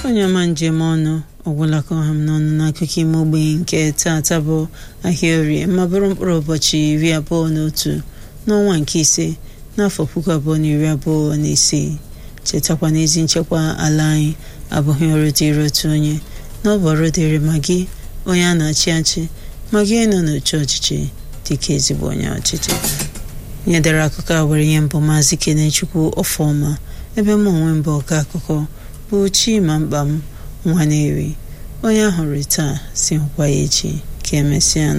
onye ọma njem ọnụ ọgwụla ka ọha m n'ọnụ n'akụkọ ime ogbenye nke taata bụ ahịa orie ma bụrụ mkpụrụ ụbọchị iri abụọ na otu n'ọnwa nke ise n'afọ puku abụọ na iri abụọ na isii chetakwa na ezi nchekwa ala anyị abụghị ọrụ dịrị otu onye na ọ bụ ọrụ dịrị ma gị onye a na-achị achị ma gị nọ n'oche ọchịchị dịka ezigbo onye ọchịchị nye dere akụkọ a were ihe mbụ maazị kenechukwu ọfọma ebe m onwe mbụ ọka akụkọ bụ chima mkpa m nwa na-eri onye ahụrụ taa si hụkwa ya echi ka emesịa